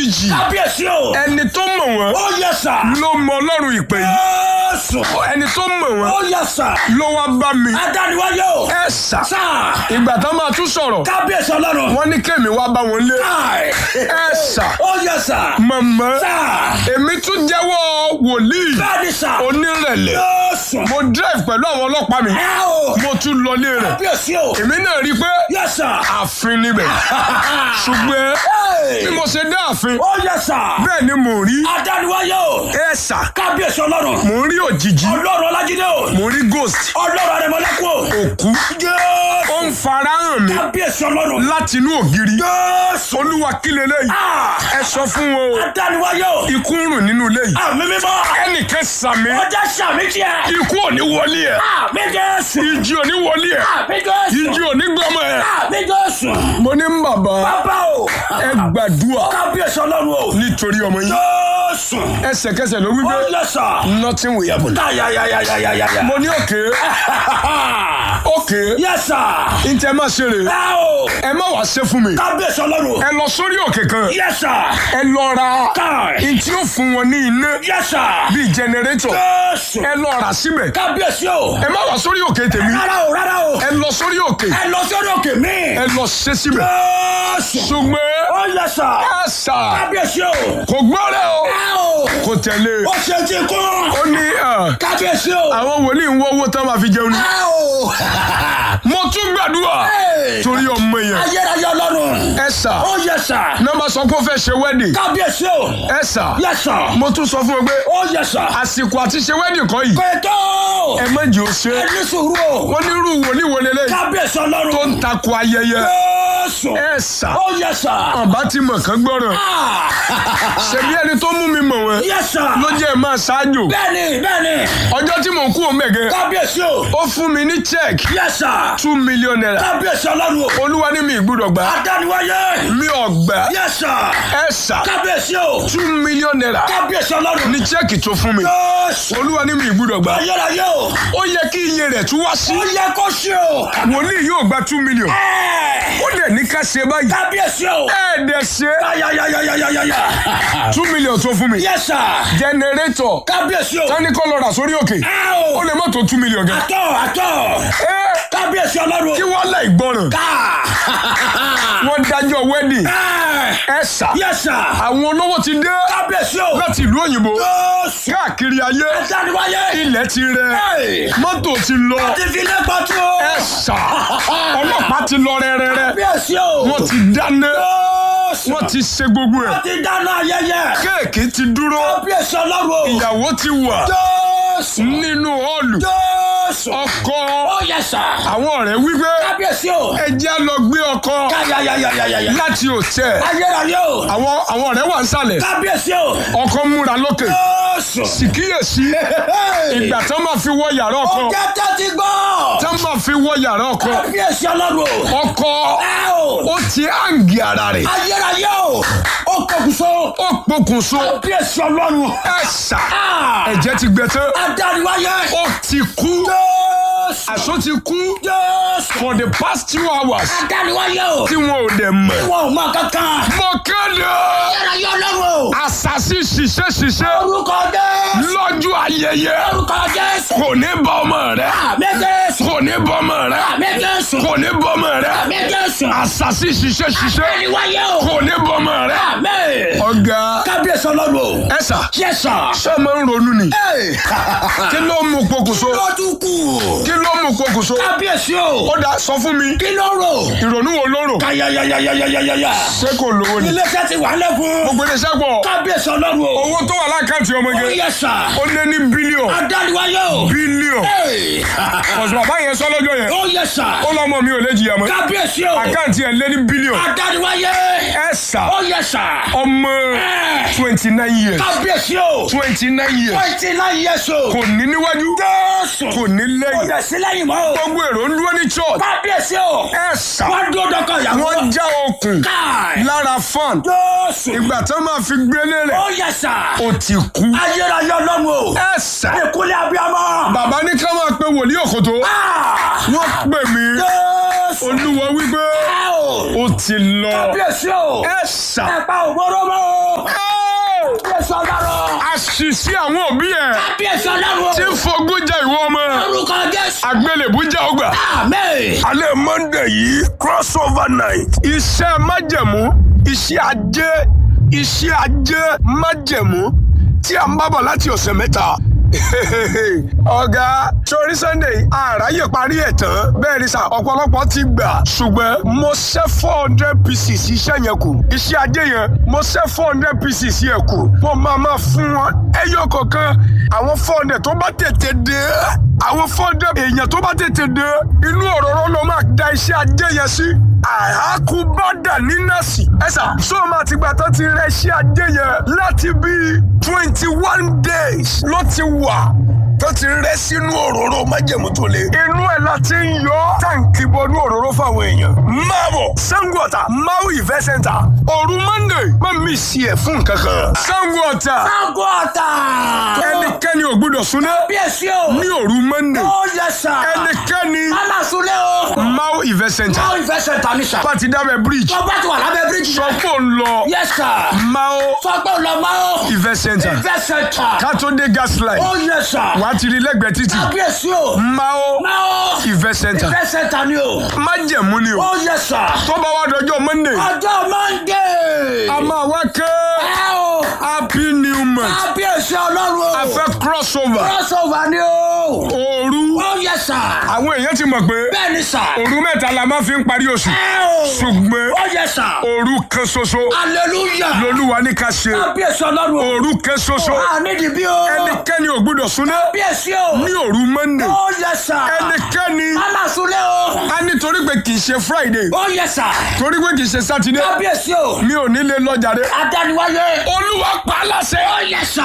òjijì kábíyèsí o. ẹni tó mọ̀ wọ́n ó yẹ sà. ló mọ ọlọ́run ìpè yìí Jésù. ẹni tó mọ̀ wọ́n ó yẹ sà. ló wá bá mi adániwáyé o. ẹ sà sà. ìgbà tán máa tún sọ̀rọ̀ kábíyèsí ọlọ́run. wọ́n ní kémi wá bá wọn lé Káì. ẹ sà ó yẹ sà. mọ̀mọ́ sà. èmi tún jẹ́wọ́ wòlíì bẹ́ẹ̀ni sà. onírẹ̀lẹ̀ Jésù. mo drive pẹ̀lú àwọn ọlọ́pàá mi ẹ o. mo tún lọlé rẹ̀ kábíyèsí o. èmi náà rí i pé yẹ sà. ààfin níbẹ̀ ṣùgbọ́n bí mo ṣe dé ààfin ó yẹ sà. bẹ́ẹ̀ ni mò ń rí adániwáyé o. ẹ sà kábíyèsí ọlọ́run. mò ń rí òjijì ọlọ́run ọlájídé o. mò ń rí ghost ọlọ́run arẹmọlẹ́kùn o. òkú Jésù. ó ń farahàn mi kábíyèsí ọlọ́run. láti inú ògiri Jésù. olúwa kí leléyìí Ah. ẹ sọ fún wọn o adániwáyé o. ikú ń rùn nínú ilé yìí àmì mímọ́. ẹnìkan sàmì ọjà sàmì tiẹ̀. ikú ò ní wọlé ẹ àmì Jésù. ìjì ò ní wọlé ẹ àmì Jésù. ìjì ò ní gbọmọ ẹ. àmì Jésù. mo ní bàbá bàbá o. ẹ gbàdúrà kábíyèsí ọlọ́run o. nítorí ọmọ yín Jésù. ẹsẹ̀kẹsẹ̀ ló wí ó pé yẹ sà. nothing will happen. yáyáyáyáyáyá. mo ní òkè òkè yẹ sà. ntẹ má ṣe rè ẹ o. ẹ má wàá ṣe fún mi kábíyèsí ọlọ́run. ẹ lọ sórí òkè kan yẹ sà. ẹ lọ ra káì. ntí ó fún wọn ní iná yẹ sà. bíi jẹnẹrétọ̀ Jésù. ẹ lọ rà síbẹ̀ kábíyèsí o. ẹ má wàá sórí òkè tèmi rárá o rárá o. ẹ lọ sórí òkè ẹ lọ sórí òkè mi. ẹ lọ ṣe síbẹ̀ Jésù. ṣùgbọ́n ó yẹ sà. ẹ sà kábíyèsí o. kò gbọ́rẹ̀ o ẹ o. kò tẹ̀lé ó ṣe ti kún. ó ní ẹ, kábíyèsí o. àwọn wòlíì ń wọ́ owó tán máa fi jẹun ni ẹ o. mo tún gbàdúrà Hey. torí ọmọ yẹn ayérayé ọlọ́run. ẹ sà ó yẹ sà. nọ́mbà sọ pé ó fẹ́ ṣe wedding kábíyèsí o. ẹ sà yẹ sà. mo tún sọ fún ọ pé ó yẹ sà. àsìkò àti ṣe wedding kọ́ yìí kòtò. ẹ má jẹ́ ó ṣe ẹ ní sùúrù o. wọ́n ní irú wòlíì wo lélẹ́yìí kábíyèsí tó ọlọ́run. ń takò ayẹyẹ Jésù. ẹ sà ó yẹ sà. ọba ti mọ̀ kán gbọ́ràn ṣebí ẹni tó mú mi mọ̀ wọ́n yẹ sà. ló jẹ́ ẹ máa ṣáájò bẹ́ẹ̀ni bẹ́ẹ̀ni. ọjọ́ tí mò ń kú òun mẹ̀gẹ́ kábíyèsí o. ó fún mi ní check yẹ sà. two million naira kábíyèsí ọlọ́run o. olúwa ní mi ìgbúdọ̀ gbà adániwáyé. mi ò gbà yẹ sà. ẹ sà kábíyèsí o. two million naira kábíyèsí ọlọ́run. ní check tó fún mi Jésù. olúwa ní mi ìgbúdọ̀ gbà ayérayé o. ó yẹ kí iye rẹ̀ tún wá sí ó yẹ kó ṣe o. wòlíì yóò gba two million Ẹ́ẹ̀. ó dẹ̀ ní ká ṣe báyìí kábíyèsí o. ẹ̀ẹ́dẹ̀ ṣe ayayayayayaya. two million tó fún mi yẹ sà. generator kábíyèsí o. tani kọ́ lọ rà sórí òkè ẹ ó o. lè má tó two million gan. àtọ̀ àtọ̀. ẹ kábíyèsí ọlọ́run. kí wọ́n láì gbọ́ràn ká. wọ́n dájọ́ wedding Ẹ́ẹ̀. ẹ sà yẹ sà. àwọn olówó ti dé kábíyèsí o. láti ìlú òyìnbó Jésù. káàkiri ayé adániwáyé. ilẹ̀ ti rẹ Ẹ́ẹ̀. mọ́tò ti lọ ti fi lé pàtó. ẹ sà ọlọ́pàá ti lọ rẹ́rẹ́rẹ́ kábíyèsí o. wọ́n ti dáná Jésù. wọ́n ti ṣe gbogbo ẹ̀ wọ́n ti dáná ayẹyẹ. kéèkì ti dúró kábíyèsí ọlọ́run o. ìyàwó ti wà Jésù. nínú họ́ọ̀lù Jésù. ọkọ ó yẹ sà. àwọn ọ̀rẹ́ wípé kábíyèsí o. ẹ jẹ́ lọ gbé ọkọ káyayayayaya. láti òtẹ́ ayérayé o. àwọn àwọn ọ̀rẹ́ wà ń sàlẹ̀ kábíyèsí o. ọkọ múra lókè Jésù. síkíyèsí ìgbà tán máa fi wọ yàrá ọkọ ọjà tẹ́tí gbọ́. tán máa fi wọ yàrá ọkọ kábíyèsí ọlọ́run o. ọkọ ẹ o. ó ti hàǹgì ara rẹ̀ ayérayé o. ó kọkùsọ. ó pokùnso kábíyèsí ọlọ́run. ẹ sà Ah. ẹ̀jẹ̀ ti gbẹ tán adániwáyé. ó ti kú Jésù. àṣọ ti kú Jésù. for the past two hours adániwáyé o. tí wọn ò dẹ̀ mọ̀ wọn ò mọ kankan. mọ̀ kéde ayérayé ọlọ́run o. àṣàṣì ṣiṣẹ́ ṣiṣẹ́ orúkọ Jésù. lọ́jọ́ ayẹyẹ orúkọ Jésù. kò ní bọ́ ọmọ rẹ̀ àmì Jésù. kò ní bọ́ ọmọ rẹ̀ àmì Jésù. kò ní bọ́ ọmọ rẹ̀ àmì Jésù. àṣàṣì ṣiṣẹ́ ṣiṣẹ́ adániwáyé o. kò ní bọ́ ọmọ rẹ̀. àmì. ọ̀gá kábíyèsí ọlọ́run o. ẹ sà yẹ sà. ṣé ẹ máa ń ronú ni kí ló mú pokùnso ló tún kù. kí ló mú pokùnso kábíyèsí o. ó dá sọ fún mi kí ló rò. ìrònú wo ló rò káyayayayayaya. ṣé kò lówó ni iléeṣẹ́ ti wà lẹ́kùn. gbogbo iléeṣẹ́ pọ̀ kábíyèsí ọlọ́run o. owó tó wà lákàntì ọmọge ó yẹ sà. ó lé ní bílíọ̀n adániwáyé o. bílíọ̀n Hey. ọ̀sùn bàbá yẹn sọ lọ́jọ́ yẹn ó yẹ sà. ó lọ́mọ mi ò lè jìyà mọ́ kábíyèsí o. àkáǹtì ẹ̀ lé ní bílíọ̀n adániwáyé. ẹ sà ó yẹ sà. ọmọ twenty nine years kábíyèsí o. twenty nine years twenty nine years o. kò ní níwájú Jésù. kò ní kò lẹ́yìn dẹ̀ sí lẹ́yìn mọ́ o. gbogbo èrò ń dúró ní church kábíyèsí o. ẹ sà wọ́n dúró dọ́kọ̀ ìyàwó. wọ́n já okùn káì. lára fan Jésù. ìgbà tó máa fi gbélé rẹ̀ ó yẹ sà. ó ti kú ayérayé ọlọ́run o. ẹ sà ìkúlẹ̀ abiyamọ. bàbá ní ká máa pe wòlíì òkòtó Ah! wọ́n pè mí Jésù. olúwa wípé ẹ o. ó ti lọ kábíyèsí o. ẹ sà ẹ pa òbóró mọ́ o. àṣìṣe àwọn òbí ẹ̀ kábíyèsí ọlọ́run o. tí ń fogún jẹ ìwọ ọmọ orúkọ jésù. àgbélébú jẹ́ ọgbà. àmín. alẹ́ monday yìí crossover night. iṣẹ́ májẹ̀mú iṣẹ́ ajé iṣẹ́ ajé májẹ̀mú tí a ń bá bọ̀ láti ọ̀sẹ̀ mẹ́ta. ọ̀gá sórí sunday àráyè parí ẹ̀ tán bẹ́ẹ̀ ni sà ọ̀pọ̀lọpọ̀ ti gbà ṣùgbọ́n mo ṣẹ́ four hundred pieces iṣẹ́ yẹn kù iṣẹ́ ajé yẹn mo ṣẹ́ four hundred pieces yẹn kù mo máa máa fún wọn ẹyọ kọ̀ọ̀kan àwọn four hundred tó bá tètè dé àwọn four hundred èèyàn tó bá tètè dé inú òróró ló máa da iṣẹ́ ajé yẹn sí àhákúbádà ní nọ́ọ̀sì ẹ̀sà sọ́ọ̀mà àtìgbà tó ti rẹ iṣẹ́ ajé yẹn láti bíi twenty one days ló ti wà tó ti rẹ sínú òróró májèmú tó le. inú ẹ̀ la ti ń yọ táǹkì bọnú òróró fáwọn èèyàn. máa bọ̀ Sango Ọ̀tà Maui Event Center òru Monday má mi sí ẹ̀ fún kankan. Sango Ọ̀tà Sango Ọ̀tà. ẹnikẹ́ni ò gbúdọ̀ súná kábíyèsí o. ní òru Monday ó yẹ sà. ẹnikẹ́ni mama sunlé o. Maui Event Center ó ìfẹsẹ̀ ta ní sà. pàtí dábẹ́ bridge tó bá ti wà lábẹ́ bíríjì. sọ pé ò ń lọ yẹ sà. Mao fọgbọ́n lọ máa ó. Event Center ìfẹsẹ̀ ta. kátó-dé gas line ó yẹ sà. wàá ti rí lẹ́gbẹ̀ẹ́ títì kábíyèsí o. Mao máa ó. Event Center ìfẹsẹ̀ ta ni o. májẹ̀mú ni o ó yẹ sà. tó bá wá dọjọ́ Monday ọjọ́ Monday. a máa wá ké ẹ o. happy new month kábíyèsí ọlọ́run o. a fẹ́ crossover crossover ni o. òru ó yẹ sà. àwọn èèyàn ti mọ̀ pé bẹ́ẹ̀ ni sà. òru mẹ́ta la máa fi ń parí oṣù ẹ o. ṣùgbọ́n ó yẹ sà. òru kan ṣoṣo hallelujah. lolúwa ní ká ṣe kábíyèsí ọlọ́run o. òru kan ṣoṣo a nídìí bí o. ẹnikẹ́ni ò gbúdọ̀ súná kábíyèsí o. ní òru Monday ó yẹ sà. ẹnikẹ́ni mama sunlé o. a nítorí pé kì í ṣe Friday ó yẹ sà. torí pé kì í ṣe Saturday kábíyèsí o. mi ò ní lè lọ jàre adániwáyé. olúwa pa á láṣẹ ó yẹ sà.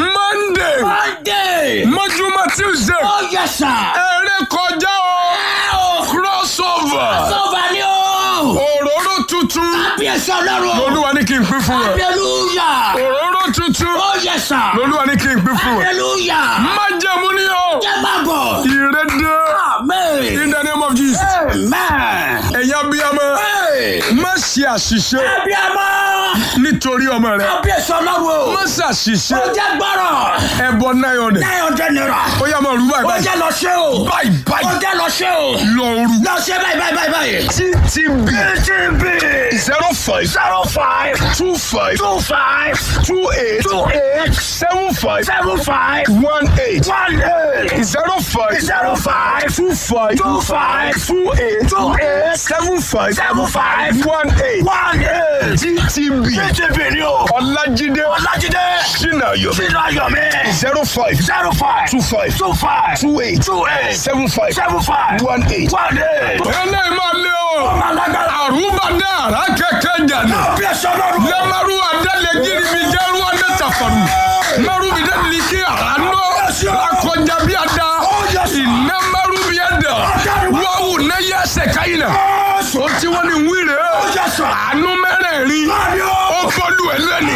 Monday monday. mọ́júmọ́ Tuesday ó yẹ sà. eré kọjá o ẹ o. crossover crossover ni o. òróró tuntun kábíyèsí ọlọ́run o. lolúwa ní kí n pín fún ẹ hallelujah. òróró tuntun ó yẹ sà. lolúwa ní kí n pín fún ẹ hallelujah. májẹ̀mú ni o jẹ́ máa bọ̀. ìrédé amen. in the name of Jesus amen. ẹ̀yin abiyamọ Hey! má ṣe àṣìṣe abiyamọ. nítorí ọmọ rẹ kábíyèsí ọlọ́run o. má ṣe àṣìṣe ó jẹ́ gbọ́rọ̀. ẹbọ nine hundred nine hundred naira. ó yá máa rú ó báyìí jẹ́ lọ ṣe o. báyìí ó báyìí jẹ́ lọ ṣe o. lọ rú lọ ṣe báyìí báyìí báyìí báyìí. ttb TTB zero five zero five two five two five two eight two eight seven five seven five one eight one eight zero five zero five two five two five two eight two eight seven five seven five one eight one eight. ttb TTB ni o. ọlájídé Ọlájídé sinayo sínú ayọ̀ mi. zero five zero five two five two five two eight two eight seven five seven five one eight. one eight. eléyìí máa lé o ọmọ alágbára. àrùbá dára kẹkẹ jàdá bí ẹsẹ̀ ọlọ́run. lẹ́mọ̀rú adálẹ̀ gírí mi jẹ́rú ọdẹ tàfàrù mẹ́rù mi dẹ́ni ní kí àránú akọjá bí a da iná mẹ́rù bí a da wáwù ní yẹ ẹsẹ̀ káyìn náà o tí wọ́n ní wíìrì àánú mẹ́rẹ̀ẹ̀rin ó bọ́lú ẹ̀ lẹ́ni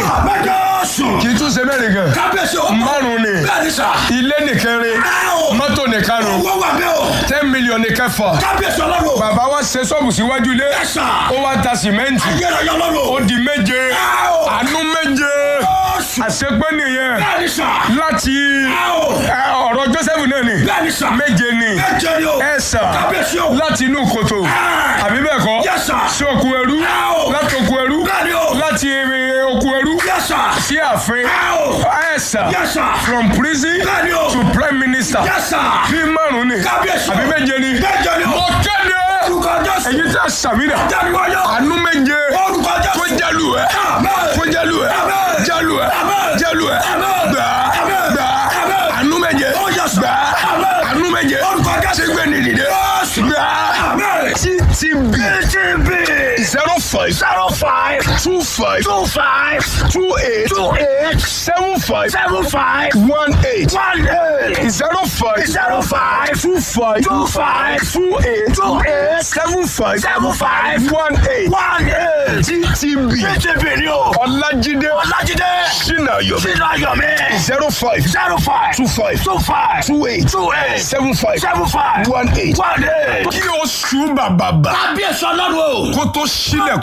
kì í tún ṣe mẹ́rin gan kábíyèsí o. márùn ni bẹ́ẹ̀ ni sà. ilé nìkẹrin mọ́tò nìkarùn owó wà bẹ́ẹ̀ o. ten million nìkẹfà kábíyèsí ọlọ́run. bàbá wa ṣe ṣọ́ọ̀bù síwájú ilé ẹ̀sà. ó wá ta sìmẹ́ǹtì ayélujára ó ọlọ́run. di méje àánú méje àṣepé nìyẹn bẹ́ẹ̀ ni sà. láti ẹ, ọ̀rọ̀ Joseph náà ni bẹ́ẹ̀ ni sà. méje ni méje ni o. ẹ̀sà kábíyèsí o. láti inú kòtò àbí bẹ́ẹ̀ kọ́ Yes, sir. sí òkú ẹrú láti òkú ẹrú bẹ́ẹ̀ ni o. láti eh, òkú ẹrú Yes, sir. sí ààfin ẹ̀sà Yes, sir. from prison Bẹ́ẹ̀ ni o. to prime minister Yes, sir. bí márùn ni Kábíyèsí o. àbí méje ni Méje ni o. mo kéde orúkọ jésù. èyí tí a sàmìnà jáde-wáyọ. àánú méje orúkọ jésù. kó jálù ẹ Amen. kó jálù ẹ Amen. jálù ẹ Amen. jálù ẹ Amen. gbà Amen. gbà Amen. àánú méje Oh, yes, sir. gbà Amen. àánú méje Orúkọ Jésù. ṣé gbé ni dìde Yes. gbà Amen. ttb TTB zero five zero five two five two five two eight two eight seven five seven five one eight one eight zero five zero five two five two five two eight two eight seven five seven five one eight one eight. ttb TTB ni o. ọlájídé Ọlájídé sinayo sínú ayọ̀ mi. zero five zero five two five two five two eight two eight seven five seven five one eight. one eight. kí o sùn bàbàbà kábíyèsí ọlọ́run o. kó tó sílẹ̀kùn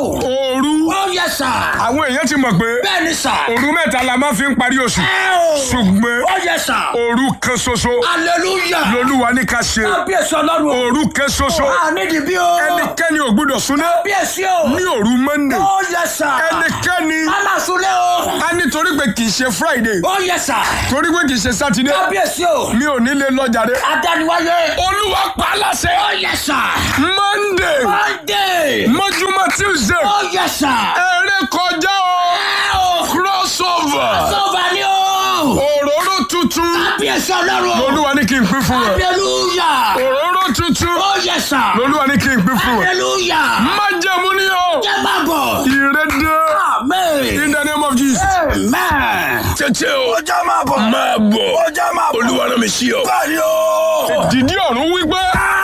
òru Ó yẹ sà. àwọn èèyàn ti mọ̀ pé Bẹ́ẹ̀ ni sà. òru mẹ́ta la máa fi ń parí oṣù Ẹ o. ṣùgbọ́n Ó yẹ sà. òru kan ṣoṣo Hallelujah. lolúwa ní ká ṣe Kábíyèsí ọlọ́run. òru kan ṣoṣo A nídìí bí o. ẹnikẹ́ni ò gbúdọ̀ súná Kábíyèsí o. ní òru monday Ó yẹ sà. ẹnikẹ́ni Mama Sule o. a nítorí pé kì í ṣe friday Ó yẹ sà. torí pé kì í ṣe saturday Kábíyèsí o. mi ò ní lè lọ jàre Adániwáyé. olúwa pa á láṣẹ Ó yẹ sà. monday Monday. mọ́júmọ́ tuesday Ó yẹ sà. eré kọjá o Ẹ o. crossover Sọ́ba ni o. òróró tuntun Kábíyèsí ọlọ́run. lolúwa ní kí n pín fún ẹ Hallelujah. òróró tuntun Ó yẹ sà. lolúwa ní kí n pín fún ẹ Hallelujah. májẹ̀mú ni o Jẹ́ máa bọ̀. ìrédé Amen. in the name of jesus. Amen. tètè o Ọjọ́ máa bọ̀. máa bọ̀ Ọjọ́ máa bọ̀. olúwa náà mi sí ọ. Bẹ́ẹ̀ni o. dìdí ọ̀run wípé